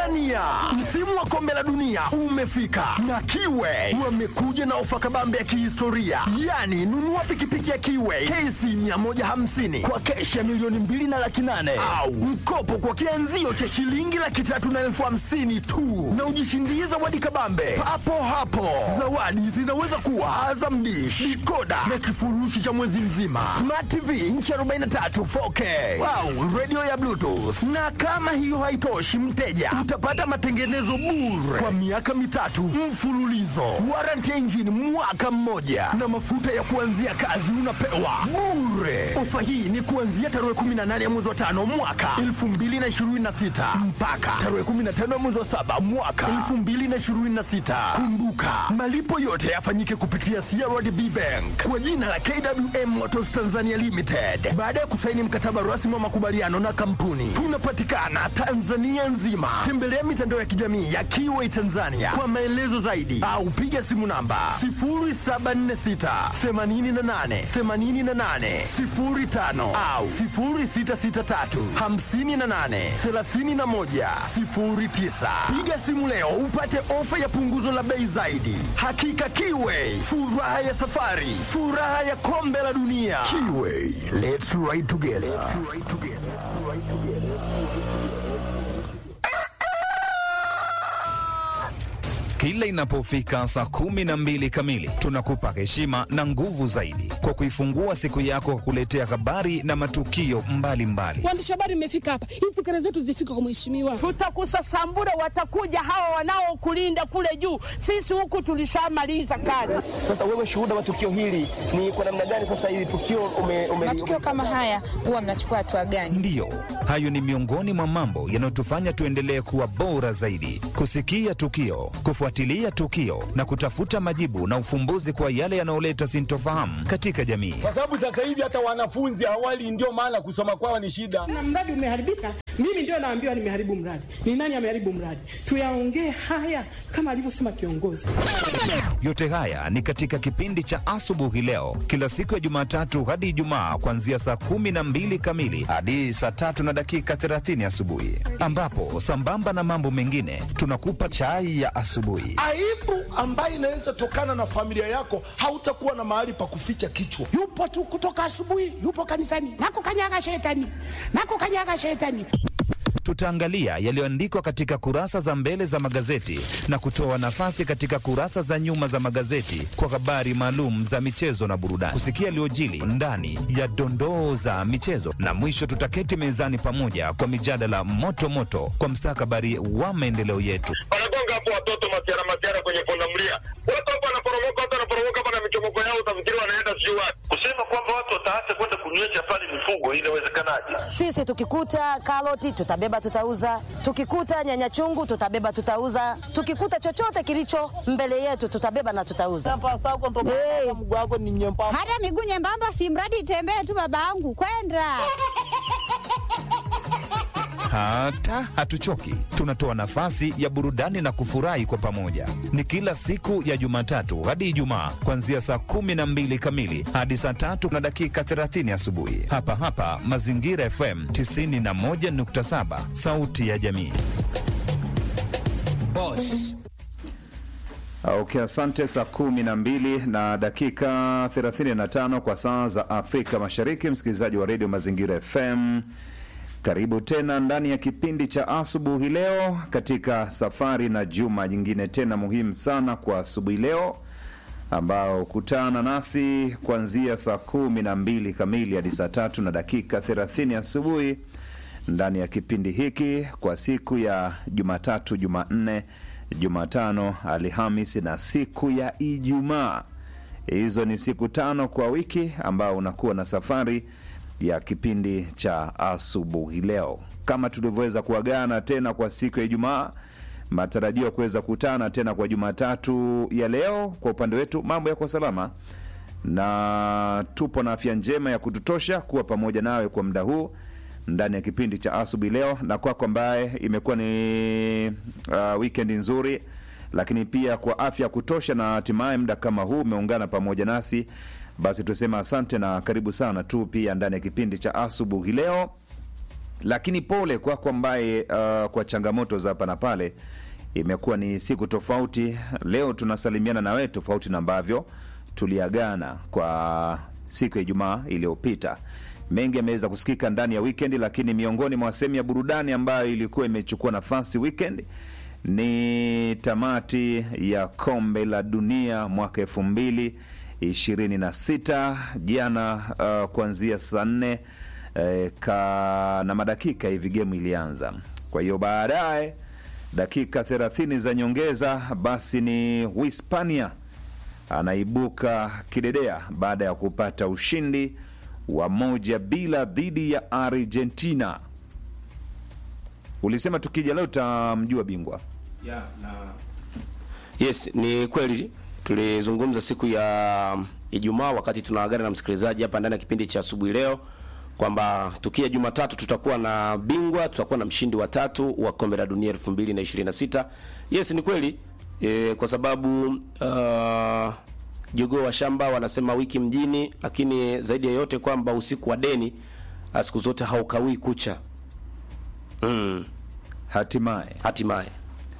Tanzania, msimu wa kombe la dunia umefika na Kiwe wamekuja na ofa kabambe ya kihistoria, yaani nunua pikipiki ya Kiwe KC 150 kwa keshi ya milioni mbili na laki nane au mkopo kwa kianzio cha shilingi laki tatu na elfu hamsini tu na ujishindie zawadi kabambe papo hapo. Zawadi zinaweza kuwa Azam Dish, dikoda na kifurushi cha mwezi mzima, Smart TV inchi 43 4K au radio ya Bluetooth. Na kama hiyo haitoshi, mteja utapata matengenezo bure kwa miaka mitatu mfululizo, warranty ya injini mwaka mmoja, na mafuta ya kuanzia kazi unapewa bure. Ofa hii ni kuanzia tarehe 18 ya mwezi wa tano mwaka 2026 mpaka tarehe 15 ya mwezi wa saba mwaka 2026. Kumbuka malipo yote yafanyike kupitia CRDB Bank kwa jina la KWM Motors Tanzania Limited baada ya kusaini mkataba rasmi wa makubaliano na kampuni. Tunapatikana Tanzania nzima. Tembelea mitandao ya kijamii ya Kiway Tanzania kwa maelezo zaidi au piga simu namba 0746 88 88 05 au 0663 58 31 09. Piga simu leo upate ofa ya punguzo la bei zaidi. Hakika Kiway, furaha ya safari, furaha ya kombe la dunia. Kiway, let's ride together. Kila inapofika saa kumi na mbili kamili tunakupa heshima na nguvu zaidi kwa kuifungua siku yako kwa kuletea habari na matukio mbalimbali. Waandishi habari mmefika hapa, hizi kelele zetu zifike kwa mheshimiwa. Tutakusasambura, watakuja hawa wanaokulinda kule juu. Sisi huku tulishamaliza kazi. Sasa wewe shuhuda wa tukio hili ni kwa namna gani? Sasa hili tukio ume, ume, matukio kama haya huwa mnachukua hatua gani? Ndiyo, hayo ni miongoni mwa mambo yanayotufanya tuendelee kuwa bora zaidi, kusikia tukio, kufuatilia tukio na kutafuta majibu na ufumbuzi kwa yale yanayoleta sintofahamu katika jamii. kwa sababu sasa hivi hata wanafunzi awali, ndio maana kusoma kwao ni shida. Na mradi umeharibika, mimi ndio naambiwa nimeharibu mradi. Ni nani ameharibu mradi? Tuyaongee haya kama alivyosema kiongozi. Yote haya ni katika kipindi cha asubuhi leo, kila siku ya Jumatatu hadi Ijumaa, kuanzia saa kumi na mbili kamili hadi saa tatu na dakika 30 asubuhi, ambapo sambamba na mambo mengine tunakupa chai ya asubuhi. aibu ambayo inaweza tokana na familia yako, hautakuwa na mahali pa kuficha kichwa. yupo tu kutoka asubuhi, yupo kanisani, nakukanyaga shetani, nakukanyaga shetani. Tutaangalia yaliyoandikwa katika kurasa za mbele za magazeti na kutoa nafasi katika kurasa za nyuma za magazeti kwa habari maalum za michezo na burudani, kusikia yaliyojili ndani ya dondoo za michezo, na mwisho tutaketi mezani pamoja kwa mijadala moto moto kwa mstakabali wa maendeleo yetu. wanagonga hapo watoto masiara masiara kwenye pundamilia, watu hapo wanaporomoka, watu wanaporomoka hapa na michomoko yao, utafikiri wanaenda sijui wapi. Kusema kwamba watu wataacha kwenda kunywesha pale mifugo, inawezekanaje? Sisi tukikuta karoti tutabeba tutauza, tukikuta nyanya chungu tutabeba tutauza, tukikuta chochote kilicho mbele yetu tutabeba na tutauza. Hey. Hata miguu nyembamba, si mradi itembee tu, babangu kwenda Hata hatuchoki, tunatoa nafasi ya burudani na kufurahi kwa pamoja. Ni kila siku ya Jumatatu hadi Ijumaa, kuanzia saa kumi na mbili kamili hadi saa tatu na dakika 30 asubuhi, hapa hapa Mazingira FM 91.7, sauti ya jamii. Boss. Okay, asante. Saa kumi na mbili na dakika 35 kwa saa za Afrika Mashariki, msikilizaji wa redio Mazingira FM, karibu tena ndani ya kipindi cha asubuhi leo, katika safari na juma jingine tena muhimu sana kwa asubuhi leo, ambao kutana nasi kuanzia saa kumi na mbili kamili hadi saa tatu na dakika 30 asubuhi ndani ya kipindi hiki kwa siku ya Jumatatu, Jumanne, Jumatano, Alhamisi na siku ya Ijumaa. Hizo ni siku tano kwa wiki ambao unakuwa na safari ya kipindi cha asubuhi leo, kama tulivyoweza kuagana tena kwa siku ya Ijumaa. Matarajio ya kuweza kutana tena kwa Jumatatu ya leo. Kwa upande wetu mambo yako salama na tupo na afya njema ya kututosha kuwa pamoja nawe kwa muda huu ndani ya kipindi cha asubuhi leo, na kwako ambaye imekuwa ni uh, weekend nzuri, lakini pia kwa afya ya kutosha na hatimaye muda kama huu umeungana pamoja nasi, basi tusema asante na karibu sana tu pia ndani ya kipindi cha asubuhi leo lakini pole kwako ambaye uh, kwa changamoto za hapa na pale imekuwa ni siku tofauti. Leo tunasalimiana na wewe tofauti na ambavyo tuliagana kwa siku ya Ijumaa iliyopita. Mengi yameweza kusikika ndani ya weekend, lakini miongoni mwa sehemu ya burudani ambayo ilikuwa imechukua nafasi weekend ni tamati ya kombe la dunia mwaka elfu mbili ishirini na sita jana, uh, kuanzia saa nne eh, ka na madakika hivi gemu ilianza. Kwa hiyo baadaye dakika 30 za nyongeza, basi ni Uhispania anaibuka kidedea baada ya kupata ushindi wa moja bila dhidi ya Argentina. Ulisema tukija leo tutamjua bingwa. Yes, ni kweli tulizungumza siku ya Ijumaa wakati tunaagana na msikilizaji hapa ndani ya kipindi cha asubuhi leo kwamba tukia Jumatatu tutakuwa na bingwa, tutakuwa na mshindi wa tatu wa kombe la dunia 2026. Yes, ni kweli e, kwa sababu uh, jogoo wa shamba wanasema wiki mjini, lakini zaidi ya yote kwamba usiku wa deni siku zote haukawii kucha. Mm. Hatimaye Hatimaye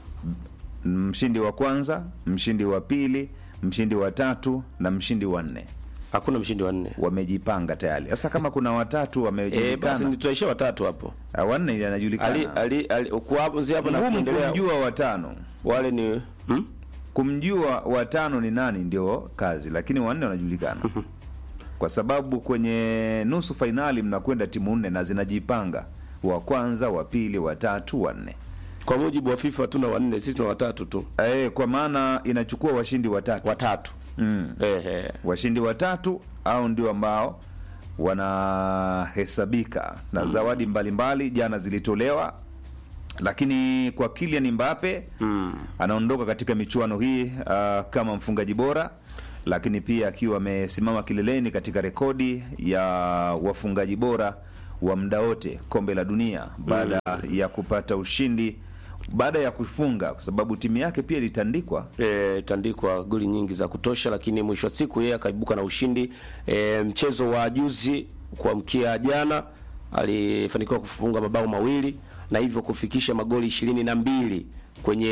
mshindi wa kwanza, mshindi wa pili, mshindi wa tatu na mshindi wa nne hakuna mshindi wa nne wamejipanga tayari. Sasa kama kuna watatu e, basi wamejulikana, nitaishia watatu hapo. Ah, wanne Ali anajulikana, ali ali kuanzia hapo na ngumu kuendelea kumjua watano. wale ni hmm? Kumjua watano ni nani ndio kazi, lakini wanne wanajulikana kwa sababu kwenye nusu fainali mnakwenda timu nne na zinajipanga, wa kwanza, wa pili, wa tatu, wa nne. Kwa mujibu wa FIFA hatuna wanne, sisi tuna watatu tu. Eh, kwa maana inachukua washindi watatu Watatu. mm. Ehe. washindi watatu au ndio ambao wanahesabika na zawadi mbalimbali jana zilitolewa lakini kwa Kylian Mbappe anaondoka katika michuano hii uh, kama mfungaji bora lakini pia akiwa amesimama kileleni katika rekodi ya wafungaji bora wa muda wote kombe la dunia baada ya kupata ushindi baada ya kufunga kwa sababu timu yake pia ilitandikwa E, tandikwa goli nyingi za kutosha, lakini mwisho wa siku yeye akaibuka na ushindi. E, mchezo wa juzi kuamkia jana alifanikiwa kufunga mabao mawili na hivyo kufikisha magoli ishirini na mbili kwenye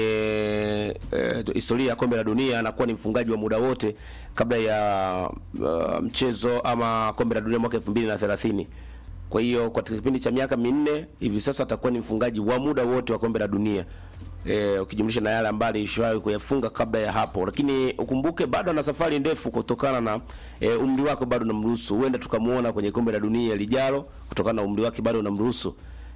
e, historia ya kombe la dunia. Anakuwa ni mfungaji wa muda wote kabla ya uh, mchezo ama kombe la dunia mwaka elfu mbili na thelathini. Kwa hiyo katika kipindi cha miaka minne hivi sasa atakuwa ni mfungaji wa muda wote wa kombe la dunia e, ukijumlisha na yale ambayo alishawahi kuyafunga kabla ya hapo, lakini ukumbuke bado ana safari ndefu kutokana na e, umri wake bado unamruhusu. Huenda tukamuona kwenye kombe la dunia lijalo kutokana na umri wake bado unamruhusu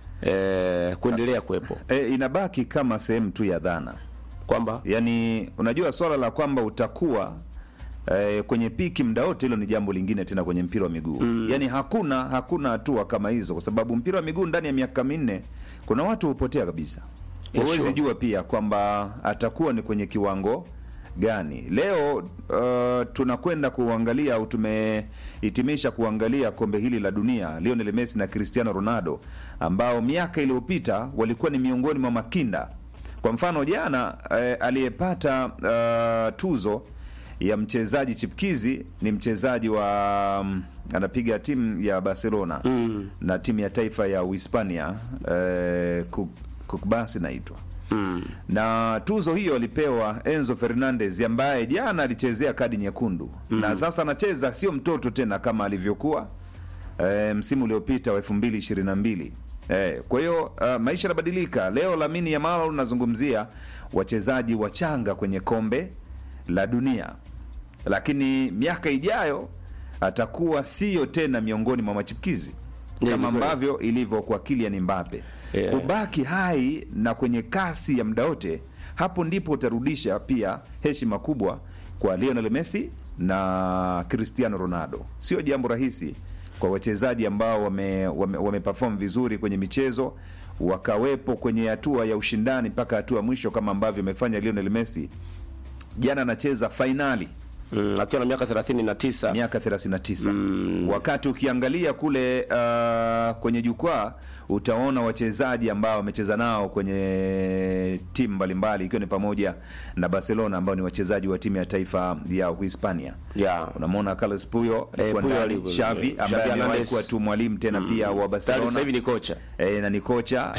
e, kuendelea kuwepo, e, inabaki kama sehemu tu ya dhana kwamba yani unajua swala la kwamba utakuwa eh, kwenye piki muda wote, hilo ni jambo lingine tena kwenye mpira wa miguu mm. Yani hakuna hakuna hatua kama hizo, kwa sababu mpira wa miguu ndani ya miaka minne kuna watu hupotea kabisa. Yeah, Huwezi sure. jua pia kwamba atakuwa ni kwenye kiwango gani. Leo uh, tunakwenda kuangalia au tumehitimisha kuangalia kombe hili la dunia, Lionel Messi na Cristiano Ronaldo ambao miaka iliyopita walikuwa ni miongoni mwa makinda. Kwa mfano jana eh, aliyepata uh, tuzo ya mchezaji chipkizi ni mchezaji wa um, anapiga timu ya Barcelona mm. na timu ya taifa ya Uhispania eh, Kukbasi naitwa mm. na tuzo hiyo alipewa Enzo Fernandez ambaye jana alichezea kadi nyekundu mm. na sasa anacheza sio mtoto tena kama alivyokuwa eh, msimu uliopita wa elfu mbili ishirini na mbili Eh, kwa hiyo uh, maisha yanabadilika. Leo Lamine Yamal unazungumzia wachezaji wachanga kwenye kombe la dunia, lakini miaka ijayo atakuwa sio tena miongoni mwa machipukizi Yeah, kama ni kweli. ambavyo ilivyo kwa Kylian Mbappe. Yeah. Kubaki hai na kwenye kasi ya muda wote, hapo ndipo utarudisha pia heshima kubwa kwa Lionel Messi na Cristiano Ronaldo. Sio jambo rahisi kwa wachezaji ambao wame, wame, wameperform vizuri kwenye michezo wakawepo kwenye hatua ya ushindani mpaka hatua ya mwisho kama ambavyo amefanya Lionel Messi. Jana anacheza fainali mm, akiwa na miaka 39 miaka 39 wakati ukiangalia kule uh, kwenye jukwaa utaona wachezaji ambao wamecheza nao kwenye timu mbalimbali ikiwa ni pamoja na Barcelona ambao ni wachezaji wa timu ya taifa ya Uhispania. Yeah. Unamwona Carlos Puyo alikuwa Puyo ndani, alikuwa- Xavi Xavi ambaye amewahi Hernandez. kuwa tu mwalimu tena pia wa Tayari Barcelona. sasa hivi ni kocha. e, na ni kocha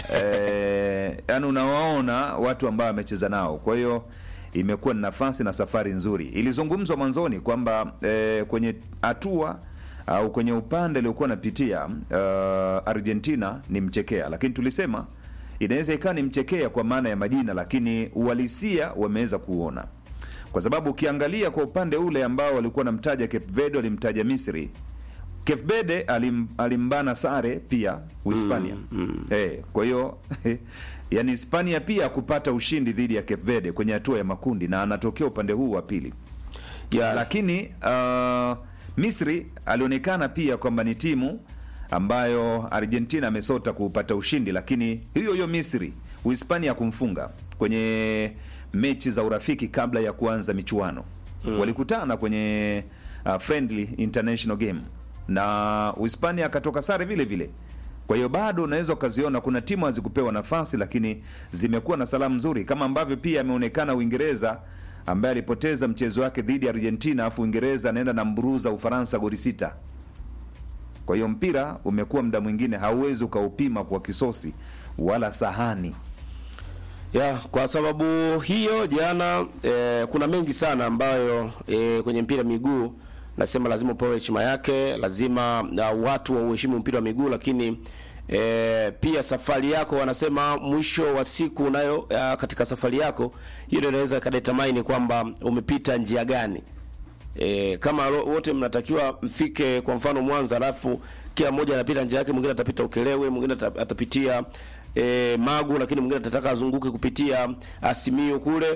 e, yani unawaona watu ambao amecheza nao kwa hiyo imekuwa ni nafasi na safari nzuri ilizungumzwa mwanzoni kwamba e, kwenye hatua au kwenye upande aliokuwa anapitia uh, argentina ni mchekea lakini tulisema inaweza ikawa ni mchekea kwa maana ya majina lakini uhalisia wameweza kuona kwa sababu ukiangalia kwa upande ule ambao walikuwa namtaja Cape Verde walimtaja misri Cape Verde alim, alimbana sare pia Uhispania. Mm, Eh, kwa hiyo yani Hispania pia kupata ushindi dhidi ya Cape Verde kwenye hatua ya makundi na anatokea upande huu wa pili. Yeah. Lakini uh, Misri alionekana pia kwamba ni timu ambayo Argentina amesota kupata ushindi, lakini hiyo hiyo Misri Uhispania kumfunga kwenye mechi za urafiki kabla ya kuanza michuano Mm. walikutana kwenye uh, friendly international game na Uhispania akatoka sare vile vile. Kwa hiyo bado unaweza ukaziona kuna timu hazikupewa nafasi, lakini zimekuwa na salamu nzuri, kama ambavyo pia ameonekana Uingereza ambaye alipoteza mchezo wake dhidi ya Argentina, afu Uingereza anaenda na mburuza Ufaransa goli sita. Kwa hiyo mpira umekuwa muda mwingine hauwezi ukaupima kwa kisosi wala sahani. ya kwa sababu hiyo jana eh, kuna mengi sana ambayo eh, kwenye mpira wa miguu nasema lazima upewe heshima yake, lazima uh, watu wauheshimu mpira wa miguu, lakini eh, pia safari yako, wanasema mwisho wa siku unayo uh, katika safari yako hiyo ndio inaweza ikadetermine kwamba umepita njia gani. E, kama ro- wote mnatakiwa mfike kwa mfano Mwanza, alafu kila mmoja anapita njia yake, mwingine atapita Ukelewe, mwingine ata- atapitia e, Magu, lakini mwingine atataka azunguke kupitia Asimio kule.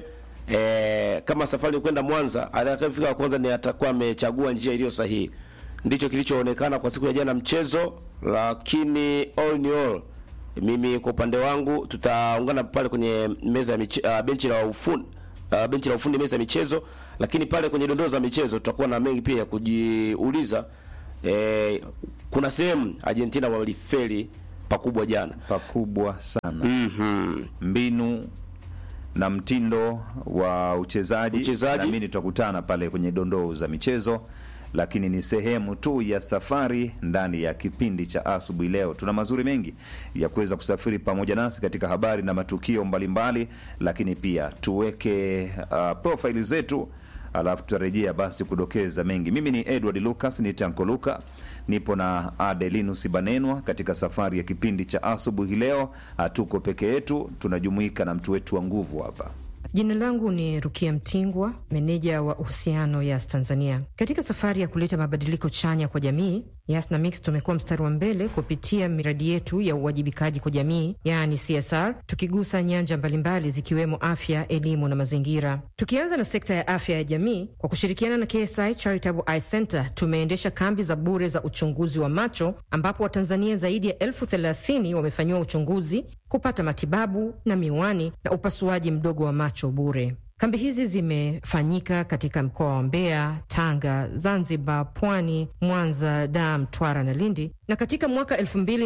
E, kama safari ni kwenda Mwanza, atakayefika wa kwanza ni atakuwa amechagua njia iliyo sahihi. Ndicho kilichoonekana kwa siku ya jana mchezo, lakini all in all mimi kwa upande wangu tutaungana pale kwenye meza ya miche, uh, benchi la ufundi uh, benchi la ufundi meza ya michezo, lakini pale kwenye dondoo za michezo tutakuwa na mengi pia ya kujiuliza. Eh, kuna sehemu Argentina walifeli pakubwa jana, pakubwa sana mm-hmm. mbinu na mtindo wa uchezaji Uchezaji. naamini tutakutana pale kwenye dondoo za michezo lakini ni sehemu tu ya safari ndani ya kipindi cha asubuhi leo tuna mazuri mengi ya kuweza kusafiri pamoja nasi katika habari na matukio mbalimbali lakini pia tuweke uh, profaili zetu alafu tutarejea basi kudokeza mengi mimi ni edward lucas ni tanko luka nipo na adelinus banenwa katika safari ya kipindi cha asubuhi leo hatuko peke yetu tunajumuika na mtu wetu wa nguvu hapa Jina langu ni Rukia Mtingwa, meneja wa uhusiano Yas Tanzania. Katika safari ya kuleta mabadiliko chanya kwa jamii, Yas na Mix tumekuwa mstari wa mbele kupitia miradi yetu ya uwajibikaji kwa jamii, yaani CSR, tukigusa nyanja mbalimbali zikiwemo afya, elimu na mazingira. Tukianza na sekta ya afya ya jamii, kwa kushirikiana na KSI Charitable Eye Center tumeendesha kambi za bure za uchunguzi wa macho, ambapo Watanzania zaidi ya elfu thelathini wamefanyiwa uchunguzi, kupata matibabu na miwani na upasuaji mdogo wa macho bure. Kambi hizi zimefanyika katika mkoa wa Mbeya, Tanga, Zanzibar, Pwani, Mwanza, Dar, Mtwara na Lindi, na katika mwaka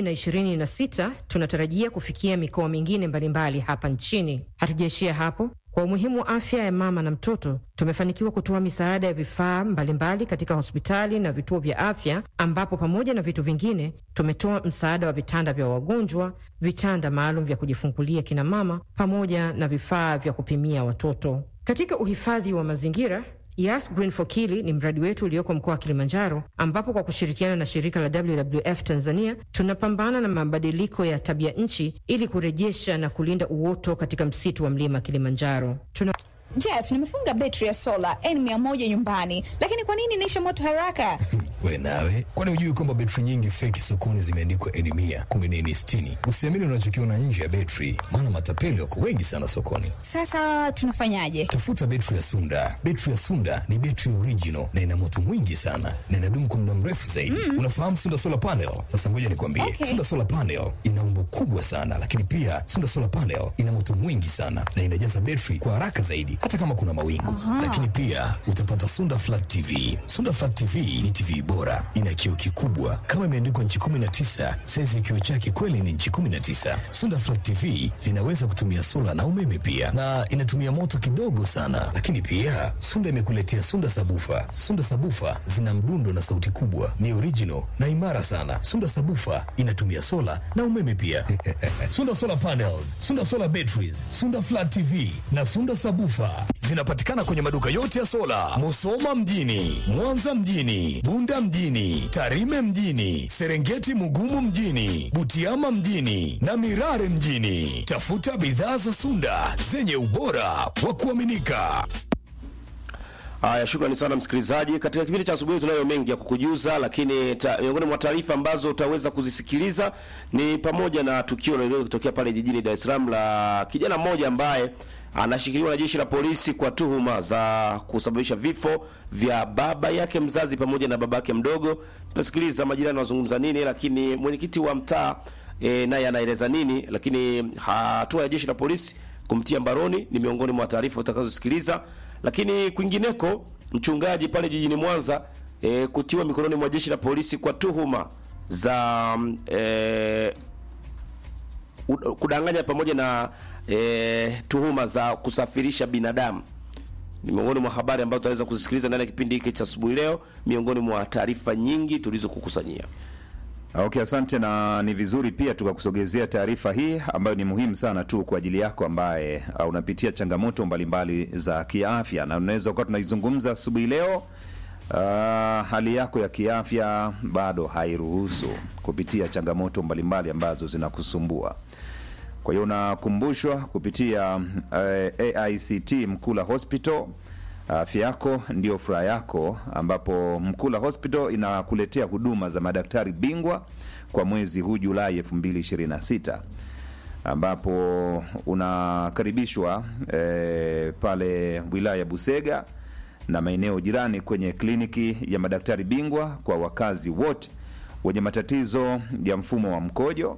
2026 tunatarajia kufikia mikoa mingine mbalimbali hapa nchini. Hatujaishia hapo. Kwa umuhimu wa afya ya mama na mtoto, tumefanikiwa kutoa misaada ya vifaa mbalimbali katika hospitali na vituo vya afya, ambapo pamoja na vitu vingine tumetoa msaada wa vitanda vya wagonjwa, vitanda maalum vya kujifungulia kina mama, pamoja na vifaa vya kupimia watoto. Katika uhifadhi wa mazingira Yas Green for Kili ni mradi wetu ulioko mkoa wa Kilimanjaro, ambapo kwa kushirikiana na shirika la WWF Tanzania tunapambana na mabadiliko ya tabia nchi ili kurejesha na kulinda uoto katika msitu wa mlima Kilimanjaro. Tuna Jeff, nimefunga betri ya sola N100 nyumbani, lakini kwa nini inaisha moto haraka? We nawe, kwani hujui kwamba betri nyingi feki sokoni zimeandikwa N mia kumbe ni N sitini? Usiamini unachokiona nje ya betri, maana matapeli wako wengi sana sokoni. Sasa tunafanyaje? Tafuta betri ya Sunda. Betri ya Sunda ni betri original na ina moto mwingi sana na inadumu kwa muda mrefu zaidi. Mm. Unafahamu Sunda solar panel? Sasa ngoja nikwambie, Okay. Sunda solar panel ina umbo kubwa sana, lakini pia Sunda solar panel ina moto mwingi sana na inajaza betri kwa haraka zaidi, hata kama kuna mawingu. Lakini pia utapata Sunda Flat TV. Sunda Flat TV ni TV bora, ina kioo kikubwa kama imeandikwa nchi 19. Saizi ya kioo chake kweli ni nchi 19. Sunda Flat TV zinaweza kutumia sola na umeme pia, na inatumia moto kidogo sana. Lakini pia Sunda imekuletea Sunda Sabufa. Sunda Sabufa zina mdundo na sauti kubwa, ni original na imara sana. Sunda Sabufa inatumia sola na umeme pia. Sunda Solar Panels, Sunda Solar Batteries, Sunda Flat TV na Sunda Sabufa zinapatikana kwenye maduka yote ya sola, Musoma mjini, Mwanza mjini, Bunda mjini, Tarime mjini, Serengeti Mugumu mjini, Butiama mjini na Mirare mjini. Tafuta bidhaa za Sunda zenye ubora wa kuaminika. Haya, shukrani sana msikilizaji. Katika kipindi cha asubuhi tunayo mengi ya kukujuza, lakini ta- miongoni mwa taarifa ambazo utaweza kuzisikiliza ni pamoja na tukio lililotokea pale jijini Dar es Salaam la kijana mmoja ambaye anashikiliwa na jeshi la polisi kwa tuhuma za kusababisha vifo vya baba yake mzazi pamoja na baba yake mdogo. Tutasikiliza majirani wazungumza nini, lakini mwenyekiti wa mtaa e, naye anaeleza nini, lakini hatua ya jeshi la polisi kumtia mbaroni ni miongoni mwa taarifa utakazosikiliza. Lakini kwingineko, mchungaji pale jijini Mwanza e, kutiwa mikononi mwa jeshi la polisi kwa tuhuma za mm, e, u- kudanganya pamoja na e, tuhuma za kusafirisha binadamu ni miongoni mwa habari ambazo tutaweza kuzisikiliza ndani ya kipindi hiki cha asubuhi leo, miongoni mwa taarifa nyingi tulizokukusanyia. Okay, asante na ni vizuri pia tukakusogezea taarifa hii ambayo ni muhimu sana tu kwa ajili yako ambaye uh, unapitia changamoto mbalimbali za kiafya, na unaweza kuwa tunaizungumza asubuhi leo. Uh, hali yako ya kiafya bado hairuhusu kupitia changamoto mbalimbali ambazo zinakusumbua. Kwa hiyo unakumbushwa kupitia uh, AICT Mkula Hospital afya yako ndio furaha yako, ambapo Mkula Hospital inakuletea huduma za madaktari bingwa kwa mwezi huu Julai 2026 ambapo unakaribishwa eh, pale wilaya ya Busega na maeneo jirani kwenye kliniki ya madaktari bingwa kwa wakazi wote wenye matatizo ya mfumo wa mkojo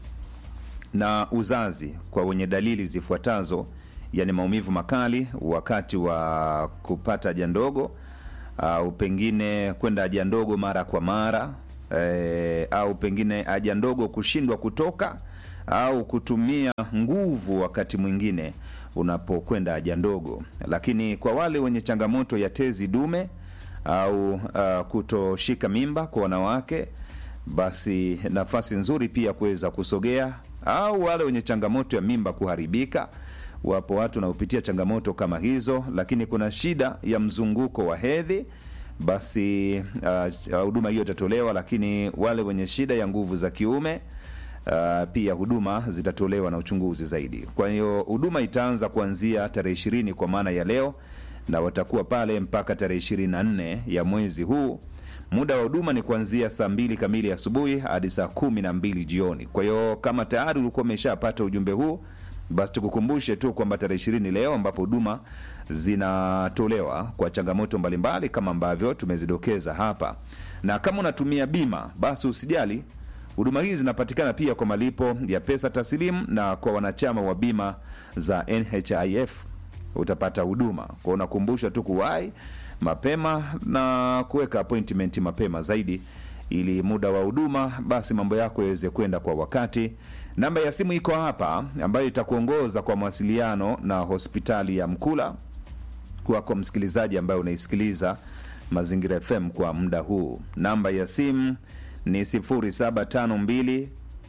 na uzazi kwa wenye dalili zifuatazo yani maumivu makali wakati wa kupata haja ndogo au pengine kwenda haja ndogo mara kwa mara e, au pengine haja ndogo kushindwa kutoka au kutumia nguvu wakati mwingine unapokwenda haja ndogo. Lakini kwa wale wenye changamoto ya tezi dume au uh, kutoshika mimba kwa wanawake, basi nafasi nzuri pia kuweza kusogea, au wale wenye changamoto ya mimba kuharibika wapo watu wanaopitia changamoto kama hizo, lakini kuna shida ya mzunguko wa hedhi, basi uh, huduma hiyo itatolewa. Lakini wale wenye shida ya nguvu za kiume uh, pia huduma zitatolewa na uchunguzi zaidi. Kwa hiyo huduma itaanza kuanzia tarehe ishirini kwa maana ya leo, na watakuwa pale mpaka tarehe ishirini na nne ya mwezi huu. Muda wa huduma ni kuanzia saa mbili kamili asubuhi hadi saa kumi na mbili jioni. Kwa hiyo kama tayari ulikuwa umeshapata ujumbe huu basi tukukumbushe tu kwamba tarehe ishirini leo ambapo huduma zinatolewa kwa changamoto mbalimbali kama ambavyo tumezidokeza hapa, na kama unatumia bima basi usijali, huduma hizi zinapatikana pia kwa malipo ya pesa taslimu, na kwa wanachama wa bima za NHIF utapata huduma kwa, unakumbushwa tu kuwahi mapema na kuweka appointment mapema zaidi ili muda wa huduma basi mambo yako yaweze kwenda kwa wakati. Namba ya simu iko hapa ambayo itakuongoza kwa mawasiliano na hospitali ya Mkula kwako msikilizaji ambaye unaisikiliza Mazingira FM kwa muda huu. Namba ya simu ni 0752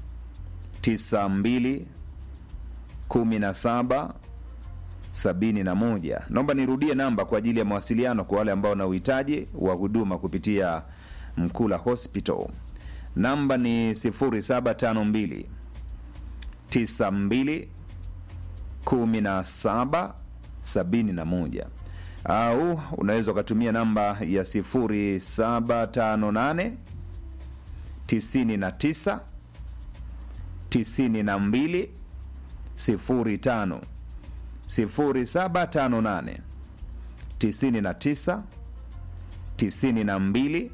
92 17 71. Naomba nirudie namba kwa ajili ya mawasiliano kwa wale ambao wana uhitaji wa huduma kupitia Mkula Hospital. Namba ni 0752 92 17 71 au unaweza ukatumia namba ya 0758 99 92 05 0758 99 92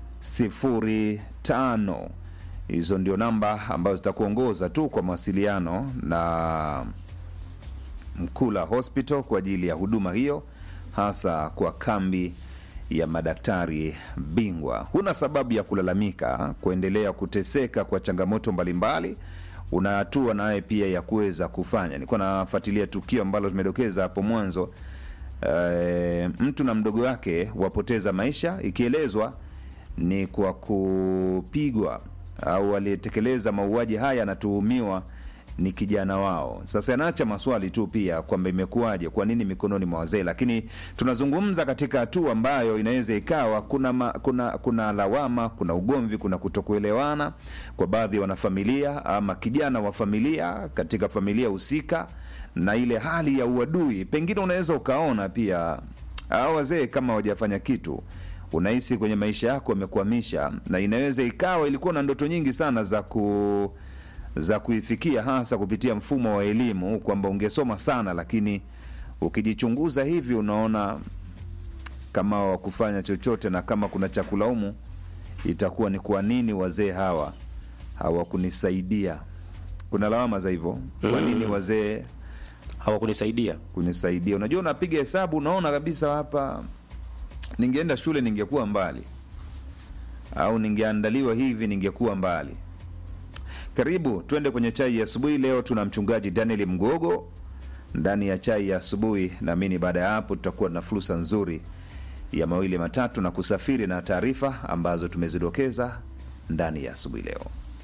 05. Hizo ndio namba ambazo zitakuongoza tu kwa mawasiliano na Mkula Hospital kwa ajili ya huduma hiyo, hasa kwa kambi ya madaktari bingwa. Huna sababu ya kulalamika, kuendelea kuteseka kwa changamoto mbalimbali. Una hatua naye pia ya kuweza kufanya. Nilikuwa nafuatilia tukio ambalo tumedokeza hapo mwanzo, e, mtu na mdogo wake wapoteza maisha, ikielezwa ni kwa kupigwa au aliyetekeleza mauaji haya anatuhumiwa ni kijana wao. Sasa yanaacha maswali tu pia kwamba imekuwaje, kwa nini mikononi mwa wazee? Lakini tunazungumza katika hatua ambayo inaweza ikawa kuna, ma, kuna kuna lawama, kuna ugomvi, kuna kutokuelewana kwa baadhi ya wanafamilia ama kijana wa familia katika familia husika, na ile hali ya uadui, pengine unaweza ukaona pia hao wazee kama hawajafanya kitu unahisi kwenye maisha yako wamekwamisha, na inaweza ikawa ilikuwa na ndoto nyingi sana za ku za kuifikia hasa kupitia mfumo wa elimu, kwamba ungesoma sana, lakini ukijichunguza hivi unaona kama wakufanya chochote, na kama kuna cha kulaumu itakuwa ni kwa nini wazee hawa hawakunisaidia. Kuna lawama za hivyo, kwa nini wazee hawakunisaidia kunisaidia? Unajua, unapiga hesabu unaona kabisa hapa ningeenda shule ningekuwa mbali, au ningeandaliwa hivi ningekuwa mbali. Karibu twende kwenye chai ya asubuhi. Leo tuna mchungaji Daniel Mgogo ndani ya chai ya asubuhi. Naamini baada ya hapo tutakuwa na fursa nzuri ya mawili matatu na kusafiri na taarifa ambazo tumezidokeza ndani ya asubuhi leo.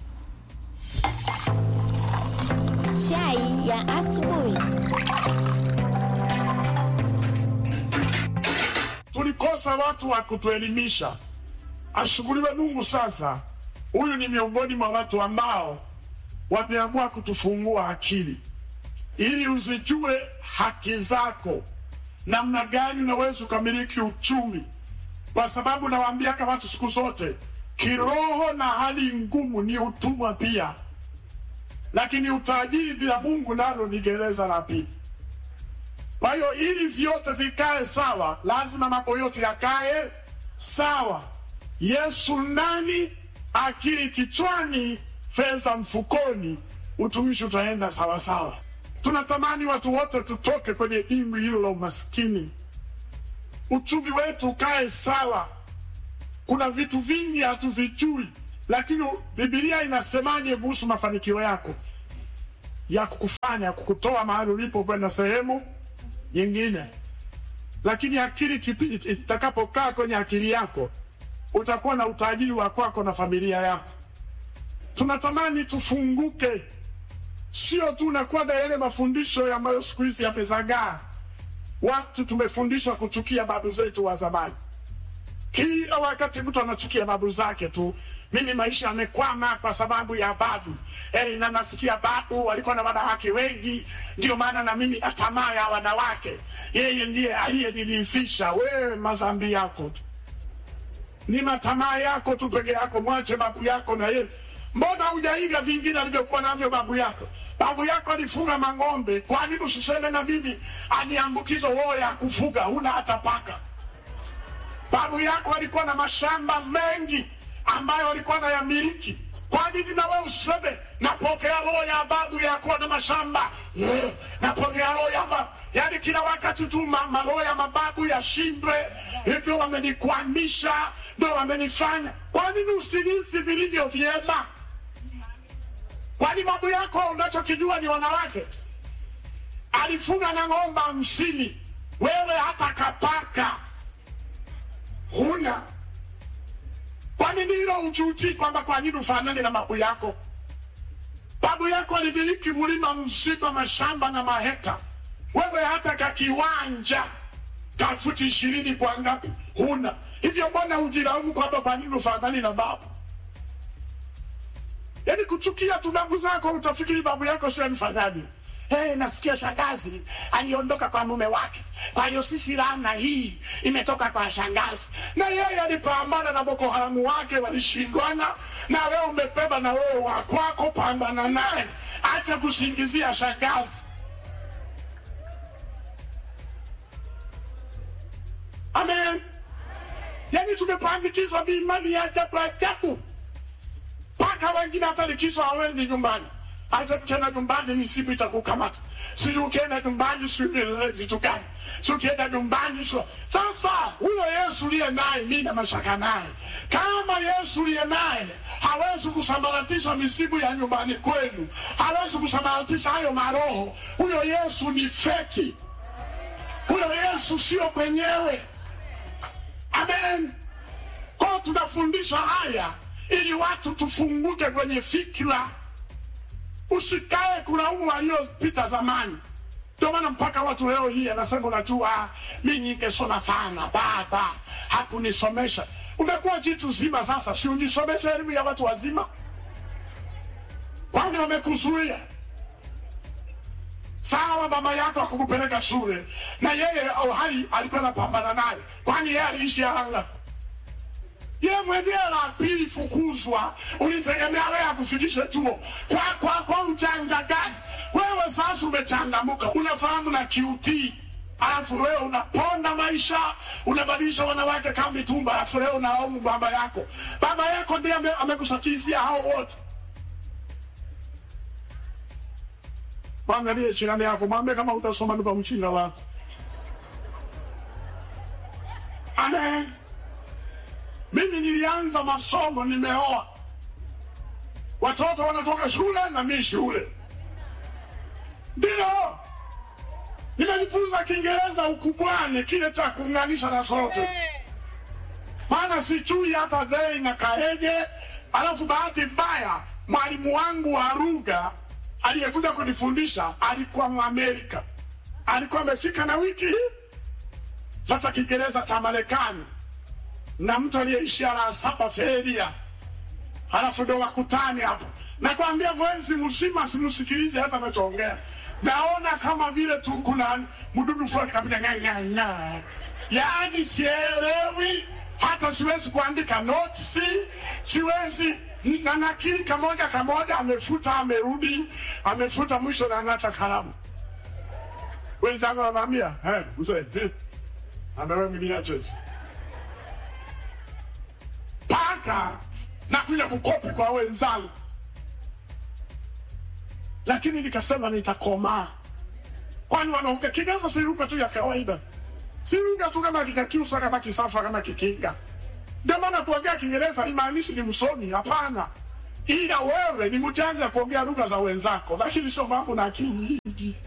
Chai ya asubuhi. tulikosa watu wa kutuelimisha. Ashukuriwe Mungu. Sasa huyu ni miongoni mwa watu ambao wameamua kutufungua akili ili uzijue haki zako, namna gani unaweza ukamiliki uchumi, kwa sababu nawaambiaka watu siku zote, kiroho na hali ngumu ni utumwa pia, lakini utajiri bila Mungu nalo ni gereza la pili. Kwa hiyo ili vyote vikae sawa, lazima mambo yote yakae sawa. Yesu ndani, akili kichwani, fedha mfukoni, utumishi utaenda sawa sawa. Tunatamani watu wote tutoke kwenye dimbwi hilo la umaskini, uchumi wetu ukae sawa. Kuna vitu vingi hatuvijui, lakini Biblia inasemaje kuhusu mafanikio yako ya kukufanya kukutoa mahali ulipo kwenda sehemu nyingine. Lakini akili kipi- itakapokaa kwenye akili yako, utakuwa na utajiri wa kwako na familia yako. Tunatamani tufunguke, sio tu nakuwa na yale mafundisho ambayo siku hizi yamezagaa. Watu tumefundishwa kuchukia babu zetu wa zamani. Kila wakati mtu anachukia babu zake tu. Mimi maisha yamekwama kwa sababu ya babu. Eh, na nasikia babu walikuwa na wanawake wengi, ndio maana na mimi na tamaa ya wanawake. Yeye ndiye aliyenilifisha. Wewe mazambi yako tu, ni matamaa yako tu peke yako. Mwache babu yako na yeye. Mbona hujaiga vingine alivyokuwa navyo babu yako? Babu yako alifuga mang'ombe, kwa nini usiseme na mimi aniambukizo roho ya kufuga? Huna hata paka. Babu yako alikuwa na mashamba mengi ambayo alikuwa na yamiliki. Kwa nini na wewe useme napokea roho ya babu ya kuwa na mashamba yeah, napokea roho ya ma... yani kila wakati tu ma- ma- roho ya mababu yashindwe, hivyo wamenikwamisha, ndio wamenifanya. Kwa nini usilisi vilivyo vyema? Kwani babu yako unachokijua ni wanawake? Alifunga na ng'ombe hamsini, wewe hata kapaka huna. Kwa nini hilo ujuti kwamba kwa nini ufanane na babu yako? Babu yako alimiliki mlima mzima, mashamba na maheka, wewe hata kakiwanja ka futi ishirini kwa ngapi huna. Hivyo mbona ujilaumu kwamba kwa nini ufanani na babu? Yaani kuchukia tu babu zako, utafikiri babu yako sio mfanyaji. Hey, nasikia shangazi aliondoka kwa mume wake, kwa hiyo sisi laana hii imetoka kwa shangazi, na yeye alipambana na Boko Haramu wake walishindwana, na wewe umebeba na wewe wa kwako, pambana naye, acha kusingizia shangazi. Amen. Yaani tumepandikizwa biimani ya ajabu ajabu, mpaka wengine hata likizo hawendi nyumbani Asa ukienda nyumbani misibu itakukamata. Sijui ukienda nyumbani sijui vitu gani. Si ukienda nyumbani sio. Sasa huyo Yesu liye naye mimi na mashaka naye. Kama Yesu liye naye hawezi kusambaratisha misibu ya nyumbani kwenu. Hawezi kusambaratisha hayo maroho. Huyo Yesu ni feki. Huyo Yesu sio mwenyewe. Amen. Kwa hiyo tunafundisha haya ili watu tufunguke kwenye fikra, usikae kulaumu waliopita zamani. Ndio maana mpaka watu leo hii anasema, unajua mi ningesoma sana, baba hakunisomesha. Umekuwa jitu zima sasa, si ujisomeshe elimu ya watu wazima? Kwani wamekuzuia? Sawa, mama yako akukupeleka shule na yeye au hai alikuwa anapambana naye, kwani yeye aliishi anga ye mwenyewe la pili fukuzwa, ulitegemea wewe akufikishe chuo kwa, kwa, kwa ujanja gani? Wewe sasa umechangamuka, unafahamu na QT, alafu wewe unaponda maisha, unabadilisha wanawake kama mitumba, alafu leo unalaumu baba yako. Baba yako ndiye ame- amekusakizia hao wote. Mwangalie jirani yako, mwambie kama utasoma ni kwa mchinga wako. Amen. Mimi nilianza masomo, nimeoa, watoto wanatoka shule na mi shule, ndio nimejifunza Kiingereza ukubwani, kile cha kuunganisha na sote, maana sijui hata dhei na kaeje. Alafu bahati mbaya mwalimu wangu wa lugha aliyekuja kunifundisha alikuwa Mwamerika, alikuwa amefika na wiki hii sasa Kiingereza cha Marekani na mtu aliyeishia la saba feria, halafu ndo wakutani hapo. Nakwambia mwezi mzima simsikilize hata anachoongea, naona kama vile tu kuna mdudu fulani kabisa ng'ang'ang'a, yaani sielewi, hata siwezi kuandika notes, siwezi na nakili kamoja kamoja, amefuta amerudi, amefuta mwisho na ng'ata kalamu. Wenzangu wananiambia hey, mzee vipi? amewe mniache mpaka nakuja kukopi kwa wenzangu, lakini nikasema nitakomaa, kwani wanaongea Kiingereza si lugha tu ya kawaida, si lugha tu kama kikakiusa kama kisafa kama kikinga. Ndio maana kuongea Kiingereza haimaanishi ni msomi, hapana, ila wewe ni mjanja kuongea lugha za wenzako, lakini sio mambo na akili nyingi.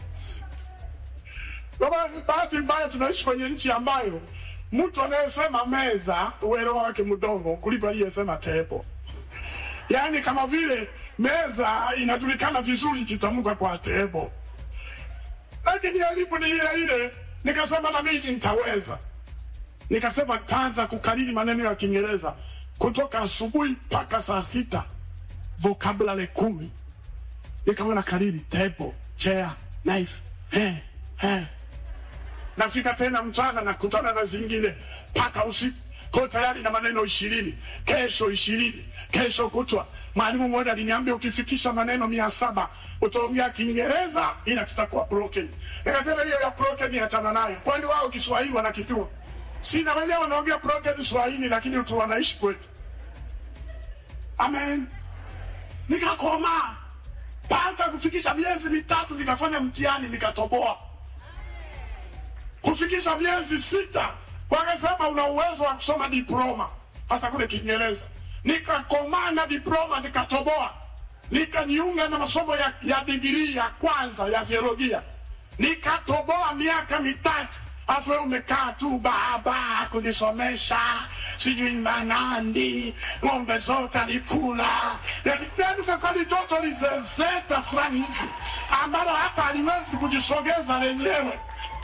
Ndio maana bahati mbaya tunaishi kwenye nchi ambayo mtu anayesema meza uelewa wake mdogo kuliko aliyesema tepo. Yaani kama vile meza inajulikana vizuri ikitamka kwa tebo, lakini elimu ni ile ile. Nikasema na mimi nitaweza, nikasema taanza kukariri maneno ya Kiingereza kutoka asubuhi mpaka saa sita, vocabulary kumi. Nikawa na kariri table, chair, knife, he, he nafika tena mchana na kutana na zingine mpaka usiku ko tayari na maneno ishirini kesho ishirini kesho kutwa. Mwalimu mmoja aliniambia ukifikisha maneno mia saba utaongea Kiingereza ila kitakuwa broken. Nikasema hiyo ya broken achana nayo, kwani wao Kiswahili wanakijua? Sina wenyewe wanaongea broken Swahili, lakini tu wanaishi kwetu. Amen. Nikakoma mpaka kufikisha miezi mitatu, nikafanya mtihani nikatoboa kufikisha miezi sita, wakasema una uwezo wa kusoma diploma, hasa kule Kiingereza. Nikakomaa na diploma, nikatoboa, nikajiunga na masomo ya, ya digrii ya kwanza ya theolojia, nikatoboa miaka mitatu. Afu wewe umekaa tu baba kunisomesha sijui manandi ng'ombe zote alikula, yani kakali toto lizezeta fulani hivi ambalo hata aliwezi kujisogeza lenyewe.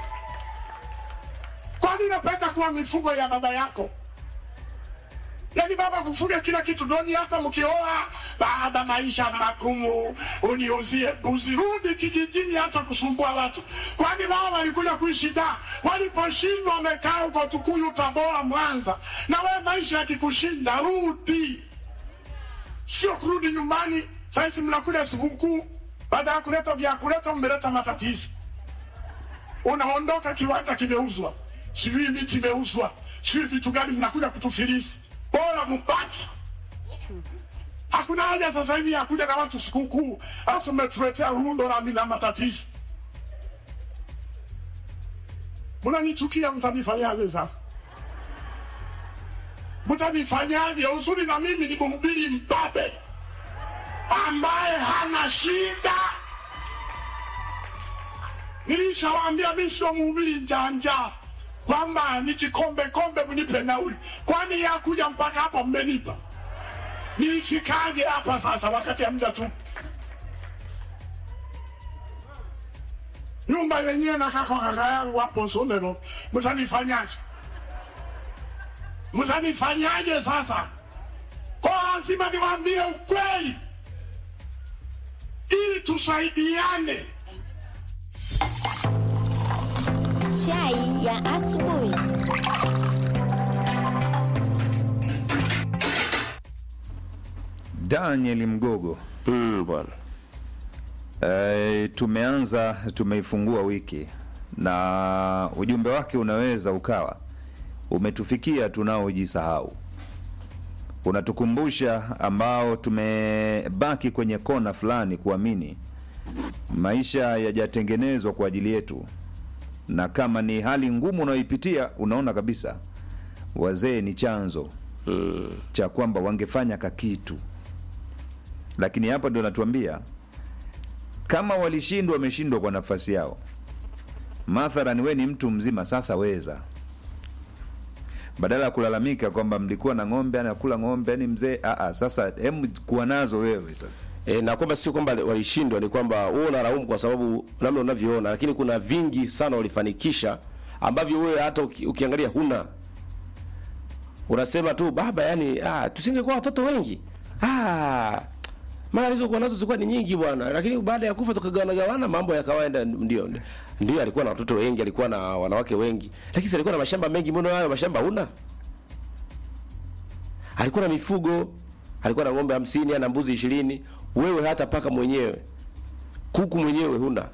Kwani napenda kuwa mifugo ya baba yako? Yaani baba kufuga kila kitu doni, hata mkioa, baba, maisha magumu, uniuzie mbuzi, rudi kijijini, hata kusumbua watu. Kwani wao walikuja kuishi da, waliposhindwa wamekaa huko Tukuyu, Tabora, Mwanza, na wewe maisha yakikushinda, rudi, sio kurudi nyumbani. Sasa mnakuja sikukuu, baada ya kuleta vya kuleta, mmeleta matatizo, unaondoka, kiwanja kimeuzwa sijui miti imeuzwa, sijui vitu gani, mnakuja kutufilisi. Bora mubaki Hakuna haja sasa hivi ya kuja na watu sikukuu, alafu mmetuletea rundo la na matatizo. Mnanichukia, mtanifanyaje sasa? Mtanifanyaje? Uzuri na mimi ni mhubiri mbabe ambaye hana shida. Nilishawaambia mimi sio mhubiri njanja, kwamba nijikombe kombe mnipe nauli. Kwani ya kuja mpaka hapa mmenipa? Nilifikaje hapa sasa wakati hamja tu? Nyumba yenyewe na kaka kaka yangu hapo Sondero, mtanifanyaje? Mtanifanyaje sasa? Kwa lazima niwaambie ukweli ili tusaidiane. Chai ya asubuhi. Daniel Mgogo. Mm, bwana. E, tumeanza tumeifungua wiki na ujumbe wake unaweza ukawa umetufikia tunaojisahau, unatukumbusha ambao tumebaki kwenye kona fulani kuamini maisha yajatengenezwa kwa ajili yetu, na kama ni hali ngumu unayoipitia, unaona kabisa wazee ni chanzo mm. cha kwamba wangefanya kakitu, lakini hapa ndio natuambia kama walishindwa, wameshindwa kwa nafasi yao. Mathalan, we ni mtu mzima sasa, weza badala ya kulalamika kwamba mlikuwa na ng'ombe anakula ng'ombe, yani mzee aa, sasa hem kuwa nazo wewe sasa. E, na kwamba sio kwamba walishindwa, ni kwamba wewe unalaumu kwa sababu namna unavyoona, lakini kuna vingi sana walifanikisha ambavyo wewe hata uki, ukiangalia huna. Unasema tu baba, yani ah, tusingekuwa watoto wengi ah, mara alizokuwa nazo zilikuwa ni nyingi bwana, lakini baada ya kufa tukagawana gawana, mambo yakawaenda. Ndio ndio, alikuwa na watoto wengi, alikuwa na wanawake wengi, lakini alikuwa na mashamba mengi. Mbona hayo mashamba huna? Alikuwa na mifugo, alikuwa na ng'ombe hamsini, ana mbuzi ishirini. Wewe hata paka mwenyewe, kuku mwenyewe huna.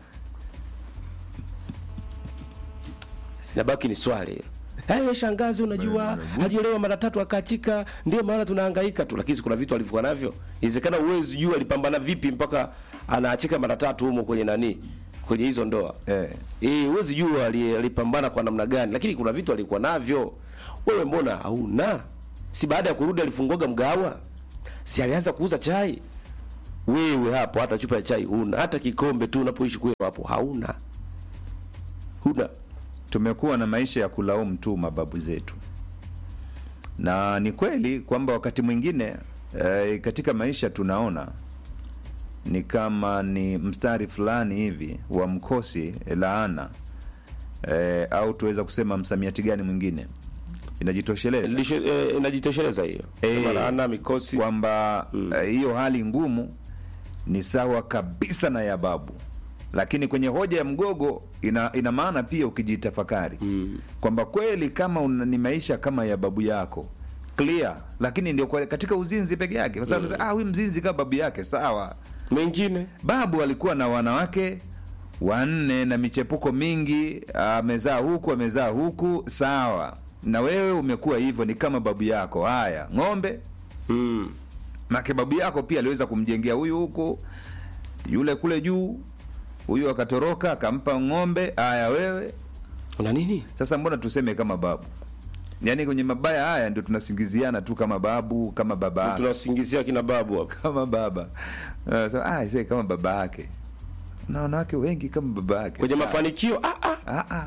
Nabaki ni swali hilo. Hayo shangazi, unajua aliolewa mara tatu akaachika, ndio maana tunahangaika tu, lakini kuna vitu alivyokuwa navyo. Inawezekana uwezi jua alipambana vipi mpaka anaachika mara tatu humo kwenye nani, kwenye hizo ndoa eh, eh, uwezi jua alipambana kwa namna gani, lakini kuna vitu alikuwa navyo. Wewe mbona hauna? Si baada ya kurudi alifunguaga mgawa, si alianza kuuza chai? Wewe hapo hata chupa ya chai huna, hata kikombe tu unapoishi kwenu hapo hauna, huna tumekuwa na maisha ya kulaumu tu mababu zetu, na ni kweli kwamba wakati mwingine e, katika maisha tunaona ni kama ni mstari fulani hivi wa mkosi laana e, au tuweza kusema msamiati gani mwingine inajitosheleza e, inajitosheleza hiyo e, laana mikosi kwamba hiyo mm. e, hali ngumu ni sawa kabisa na ya babu lakini kwenye hoja ya mgogo ina, ina maana pia ukijitafakari mm. kwamba kweli kama una, ni maisha kama ya babu yako clear, lakini ndio katika uzinzi peke yake, kwa sababu mm. ah, huyu mzinzi kama babu yake sawa. Mengine babu alikuwa na wanawake wanne na michepuko mingi, amezaa huku amezaa huku, sawa. Na wewe umekuwa hivyo, ni kama babu yako. Haya, ng'ombe mm. make babu yako pia aliweza kumjengea huyu huku, yule kule juu huyu akatoroka akampa ng'ombe. Haya, wewe una nini sasa? Mbona tuseme kama babu? Yaani kwenye mabaya haya ndio tunasingiziana tu kama babu, kama baba, tunasingizia kina babu hapo kama baba uh, so, ah, sasa kama baba yake na wanawake wengi kama baba yake kwenye mafanikio ah, ah. Ah, ah.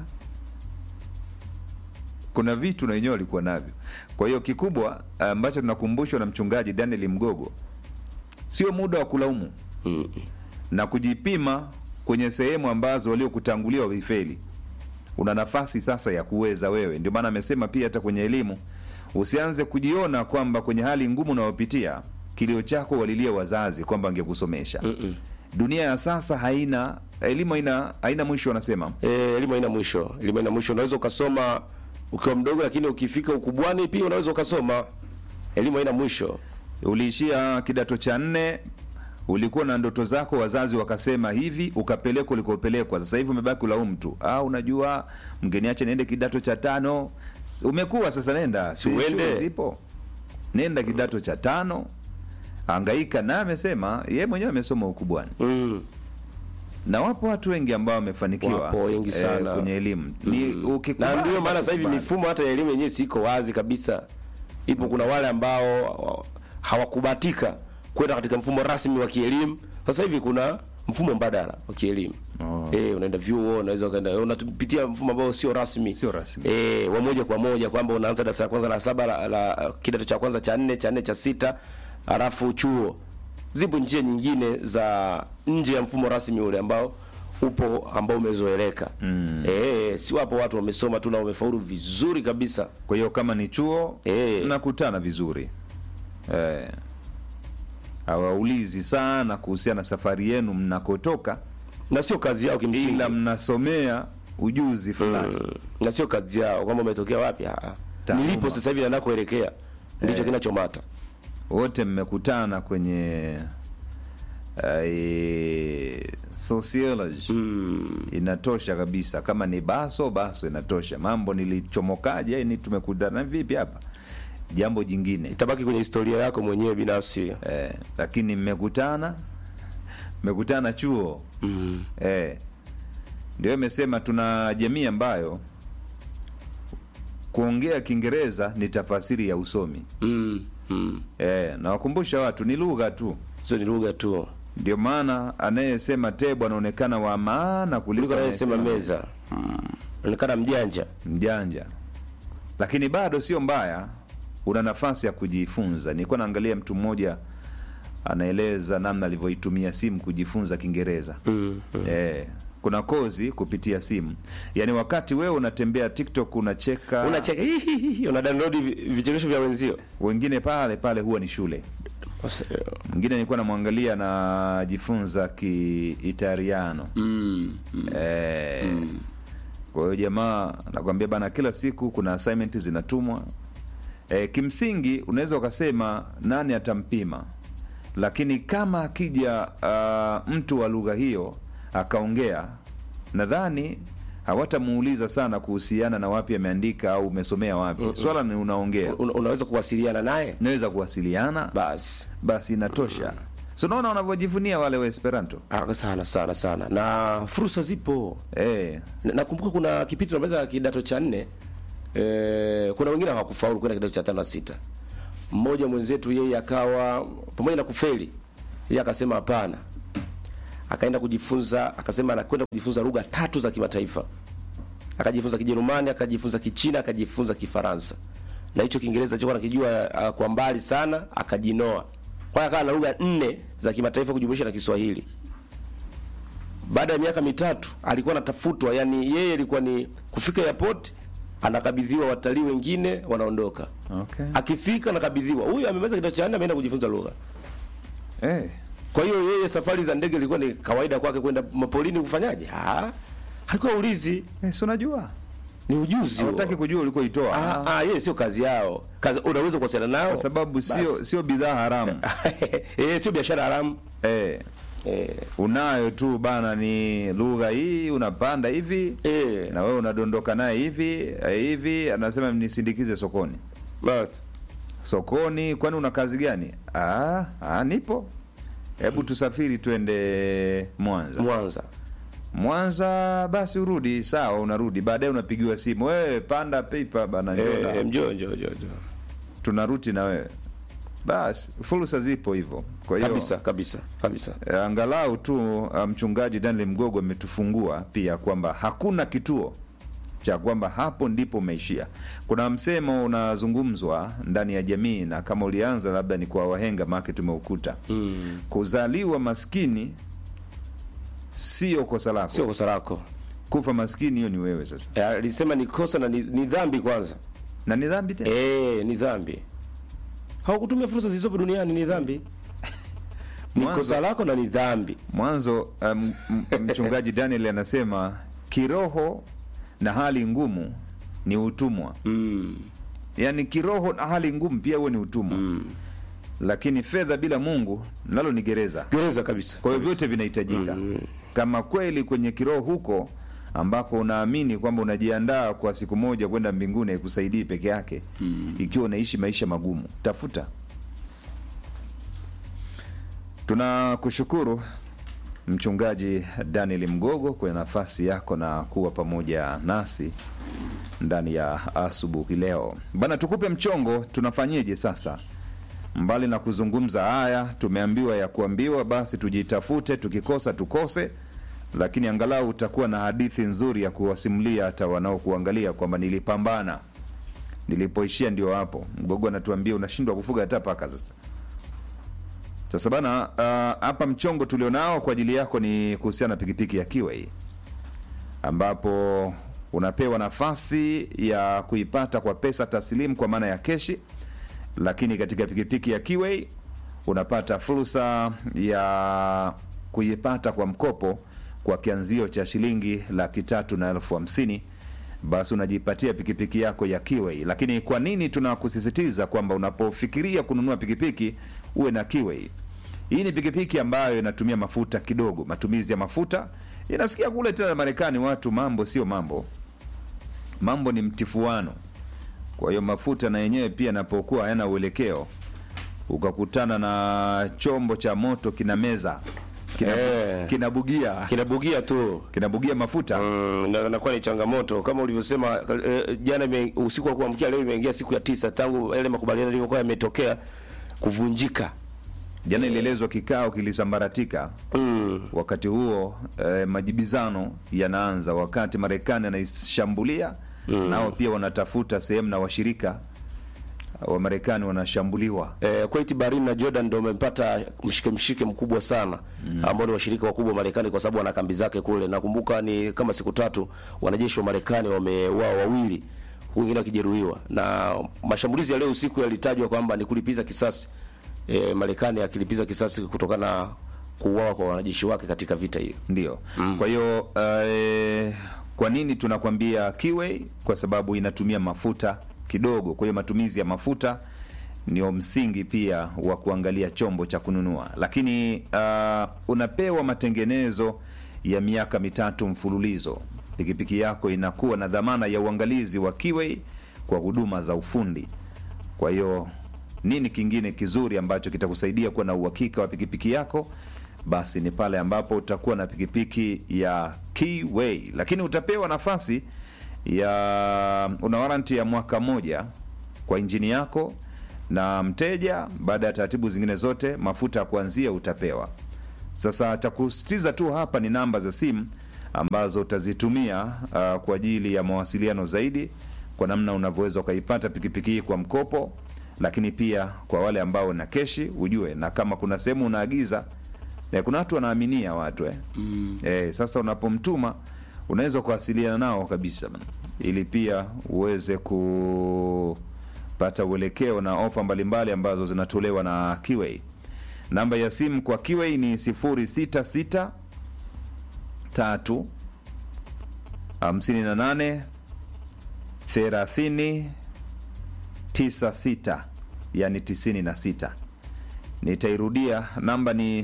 Kuna vitu na wenyewe walikuwa navyo. Kwa hiyo kikubwa ambacho tunakumbushwa na mchungaji Daniel Mgogo, sio muda wa kulaumu mm. na kujipima kwenye sehemu ambazo waliokutangulia wavifeli. Una nafasi sasa ya kuweza wewe. Ndio maana amesema pia hata kwenye elimu usianze kujiona kwamba kwenye hali ngumu unayopitia kilio chako walilia wazazi kwamba angekusomesha. mm -mm. Dunia ya sasa haina elimu, haina haina mwisho, wanasema e, elimu haina mwisho. Elimu haina mwisho. Unaweza ukasoma ukiwa mdogo, lakini ukifika ukubwani pia unaweza ukasoma. Elimu haina mwisho. Uliishia kidato cha nne ulikuwa na ndoto zako, wazazi wakasema hivi, ukapelekwa ulikopelekwa. Sasa hivi umebaki ulaumu tu, ah, unajua mgeniache niende kidato cha tano. Umekuwa sasa, nenda si uende, zipo, nenda kidato cha tano, angaika na amesema yeye mwenyewe amesoma ukubwani mm. na wapo watu wengi ambao wamefanikiwa Wapo wengi sana. kwenye elimu ni ukikubali na ndio maana basi sasa hivi ukubali. mifumo hata ya elimu yenyewe siko wazi kabisa. Ipo kuna wale ambao hawakubatika kwenda katika mfumo rasmi wa kielimu. Sasa hivi kuna mfumo mbadala wa kielimu. Oh. Eh, unaenda vyuo, unaweza ukaenda unapitia mfumo ambao sio rasmi. Sio rasmi. Eh, wa moja kwa moja kwamba unaanza darasa la kwanza la saba la, la kidato cha kwanza cha nne, cha nne cha sita, halafu chuo. Zipo njia nyingine za nje ya mfumo rasmi ule ambao upo ambao umezoeleka. Mm. Eh, si wapo watu wamesoma tu na wamefaulu vizuri kabisa. kwa hiyo kama ni chuo Eh. mnakutana vizuri eh, hawaulizi sana kuhusiana na safari yenu mnakotoka na sio kazi yao kimsingi. ila mnasomea ujuzi fulani Mm. Na sio kazi yao kwamba umetokea wapi. Ah. Taaluma. Nilipo sasa hivi na nakoelekea ndicho Eh. kinachomata. wote mmekutana kwenye eh, sociology inatosha kabisa kama ni baso baso inatosha mambo nilichomokaje ni tumekutana vipi hapa jambo jingine Itabaki kwenye historia yako mwenyewe binafsi. eh, lakini mmekutana mmekutana chuo Mm. eh, ndio imesema tuna jamii ambayo kuongea kiingereza ni tafasiri ya usomi Mm. Mm. eh, nawakumbusha watu ni lugha tu Sio ni lugha tu. ndio maana anayesema tebu anaonekana wa maana kuliko Kuliko anayesema anayesema meza. Mm. Inaonekana mjanja. mjanja lakini bado sio mbaya una nafasi ya kujifunza nilikuwa naangalia mtu mmoja anaeleza namna alivyoitumia simu kujifunza kiingereza Mm. eh, kuna kozi kupitia simu yaani wakati wewe unatembea tiktok unacheka Unacheka hihihi, una download vi- vichekesho vya wenzio. wengine pale pale huwa ni shule mwingine nilikuwa namwangalia anajifunza kiitaliano Mm. eh, kwa hiyo jamaa nakwambia bana kila siku kuna assignment zinatumwa eh, kimsingi unaweza ukasema nani atampima lakini kama akija uh, mtu wa lugha hiyo akaongea nadhani hawatamuuliza sana kuhusiana na wapi ameandika au umesomea wapi Mm-mm. swala ni unaongea Una, unaweza kuwasiliana naye naweza kuwasiliana basi basi inatosha so unaona wanavyojivunia wale wa esperanto Ah, sana sana sana na fursa zipo eh. Na- nakumbuka kuna kipindi tunamaliza kidato cha nne eh, kuna wengine hawakufaulu kwenda kidato cha tano na sita mmoja mwenzetu yeye akawa pamoja na kufeli yeye akasema hapana akaenda kujifunza akasema anakwenda kujifunza lugha tatu za kimataifa akajifunza kijerumani akajifunza kichina akajifunza kifaransa na hicho kiingereza alichokuwa nakijua uh, kwa mbali sana akajinoa kwa hiyo akawa na lugha nne za kimataifa kujumuisha na kiswahili baada ya miaka mitatu alikuwa anatafutwa yani yeye alikuwa ni kufika airport anakabidhiwa watalii wengine wanaondoka okay. akifika anakabidhiwa huyu amemaliza kidato cha nne ameenda kujifunza lugha eh. kwa hiyo yeye safari za ndege ilikuwa ni kawaida kwake kwenda mapolini kufanyaje ah alikuwa ulizi eh, si unajua ni ujuzi huo. hawataki kujua ulikoitoa Ah, ah, yeye sio kazi yao. Kazi, unaweza kuwasiliana nao kwa sababu sio Basi. sio bidhaa haramu eh, sio biashara haramu. eh. Eh, unayo tu bana ni lugha hii unapanda hivi eh, na wewe unadondoka naye hivi eh, hivi anasema nisindikize sokoni basi. sokoni kwani una kazi gani ah, ah, nipo hebu tusafiri twende mwanza Mwanza. mwanza basi urudi sawa unarudi baadaye unapigiwa simu wewe panda pipa bana njoo na- Eh, njoo njoo njoo njoo. tunaruti na wewe basi fursa zipo hivyo kwa hiyo Kabisa kabisa kabisa. eh, angalau tu uh, mchungaji Daniel Mgogo ametufungua pia kwamba hakuna kituo cha kwamba hapo ndipo umeishia. Kuna msemo unazungumzwa ndani ya jamii, na kama ulianza labda ni kwa wahenga, maake tumeukuta Mm. kuzaliwa maskini sio kosa lako, Sio kosa lako. kufa maskini hiyo ni wewe sasa, Eh, alisema ni kosa na ni, ni dhambi kwanza. na ni dhambi tena. Eh, ni dhambi. Hawakutumia fursa zilizopo duniani ni dhambi. Ni Mwanzo- kosa lako na ni dhambi. Mwanzo um, m- mchungaji Daniel anasema kiroho na hali ngumu ni utumwa. Mm. Yaani kiroho na hali ngumu pia huo ni utumwa. Mm. Lakini fedha bila Mungu nalo ni gereza. Gereza kabisa. Kwa hiyo vyote vinahitajika. Kama kweli kwenye kiroho huko ambako unaamini kwamba unajiandaa kwa siku moja kwenda mbinguni haikusaidii peke yake, ikiwa unaishi maisha magumu, tafuta Tunakushukuru Mchungaji Daniel Mgogo kwa nafasi yako na kuwa pamoja nasi ndani ya asubuhi leo bana. Tukupe mchongo, tunafanyeje sasa? Mbali na kuzungumza haya, tumeambiwa ya kuambiwa, basi tujitafute, tukikosa tukose, lakini angalau utakuwa na hadithi nzuri ya kuwasimulia hata wanaokuangalia kwamba nilipambana, nilipoishia ndio hapo. Mgogo anatuambia unashindwa kufuga hata paka sasa. Sasa bana, uh, hapa mchongo tulionao kwa ajili yako ni kuhusiana na pikipiki ya Kiway ambapo unapewa nafasi ya kuipata kwa pesa taslimu kwa maana ya keshi, lakini katika pikipiki ya Kiway unapata fursa ya kuipata kwa mkopo kwa kianzio cha shilingi laki tatu na elfu hamsini basi unajipatia pikipiki yako ya Kiway. Lakini kwa nini tunakusisitiza kwamba unapofikiria kununua pikipiki uwe na Kiway? Hii ni pikipiki ambayo inatumia mafuta kidogo. Matumizi ya mafuta inasikia kule tena Marekani, watu mambo sio mambo, mambo ni mtifuano. Kwa hiyo mafuta na yenyewe pia napokuwa hayana uelekeo, ukakutana na chombo cha moto kina meza kina, Eh. kinabugia kinabugia tu kinabugia mafuta mm, na inakuwa ni changamoto kama ulivyosema eh, jana ime, usiku wa kuamkia leo imeingia siku ya tisa tangu yale makubaliano yalivyokuwa yametokea kuvunjika. Jana ilielezwa kikao kilisambaratika. mm. Wakati huo eh, majibizano yanaanza, wakati Marekani anaishambulia Mm. nao pia wanatafuta sehemu na washirika wa Marekani wanashambuliwa. Eh, Kuwait, Bahrain na Jordan ndio wamepata mshike mshike mkubwa sana mm. ambao ni washirika wakubwa wa Marekani kwa sababu wana kambi zake kule. Nakumbuka ni kama siku tatu wanajeshi wa Marekani wameuawa wawili, huku wengine wakijeruhiwa, na mashambulizi ya leo usiku yalitajwa kwamba ni kulipiza kisasi eh, Marekani akilipiza kisasi kutokana na kuuawa kwa wanajeshi wake katika vita hiyo. Ndio. Kwa hiyo eh, kwa nini tunakwambia Kiway? Kwa sababu inatumia mafuta kidogo. Kwa hiyo matumizi ya mafuta ndio msingi pia wa kuangalia chombo cha kununua, lakini uh, unapewa matengenezo ya miaka mitatu mfululizo. Pikipiki yako inakuwa na dhamana ya uangalizi wa Kiway kwa huduma za ufundi. Kwa hiyo nini kingine kizuri ambacho kitakusaidia kuwa na uhakika wa pikipiki yako? Basi ni pale ambapo utakuwa na pikipiki ya Keyway, lakini utapewa nafasi ya una waranti ya mwaka mmoja kwa injini yako, na mteja, baada ya taratibu zingine zote, mafuta ya kuanzia utapewa. Sasa cha kusitiza tu hapa ni namba za simu ambazo utazitumia uh, kwa ajili ya mawasiliano zaidi, kwa namna unavyoweza ukaipata pikipiki hii kwa mkopo, lakini pia kwa wale ambao na keshi ujue, na kama kuna sehemu unaagiza eh, kuna watu wanaaminia watu eh. Mm. Eh, sasa unapomtuma unaweza kuwasiliana nao kabisa bana, ili pia uweze kupata uelekeo na ofa mbalimbali ambazo zinatolewa na Kiway. Namba ya simu kwa Kiway ni 066 tatu 58 30 96, yani 96. Nitairudia, namba ni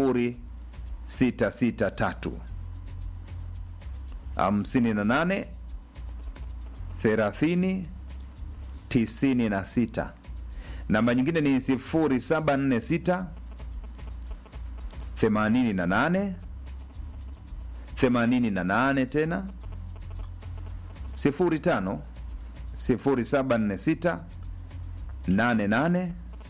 0663 58 30 96. Namba nyingine ni 0746 88 88 tena 05 0746 88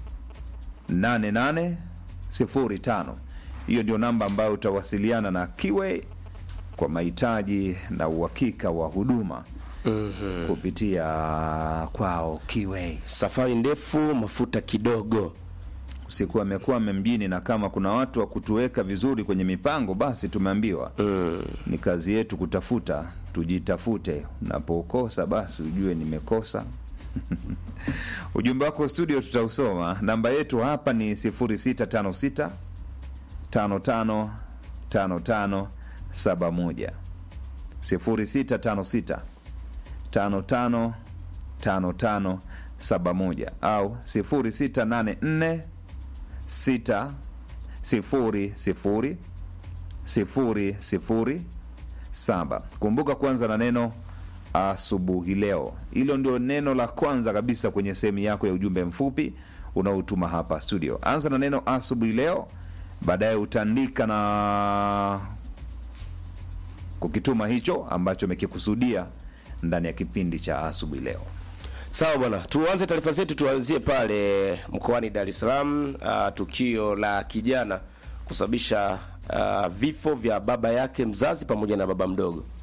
88 05. Hiyo ndio namba ambayo utawasiliana na Kiway kwa mahitaji na uhakika wa huduma Mhm. kupitia kwao Kiway. Safari ndefu, mafuta kidogo. Usiku amekwame mjini, na kama kuna watu wa kutuweka vizuri kwenye mipango, basi tumeambiwa ni kazi yetu kutafuta, tujitafute. Unapokosa basi ujue nimekosa. Ujumbe wako studio tutausoma. Namba yetu hapa ni 0656 55 55 71 0656 55 55 71 au 0684 6 0 0 0 0 7. Kumbuka kwanza na neno asubuhi leo. Hilo ndio neno la kwanza kabisa kwenye sehemu yako ya ujumbe mfupi unaotuma hapa studio. Anza na neno asubuhi leo, baadaye utaandika na kukituma hicho ambacho umekikusudia ndani ya kipindi cha asubuhi leo. Sawa bwana, tuanze taarifa zetu, tuanzie pale mkoani Dar es Salaam. Uh, tukio la kijana kusababisha uh, vifo vya baba yake mzazi pamoja na baba mdogo.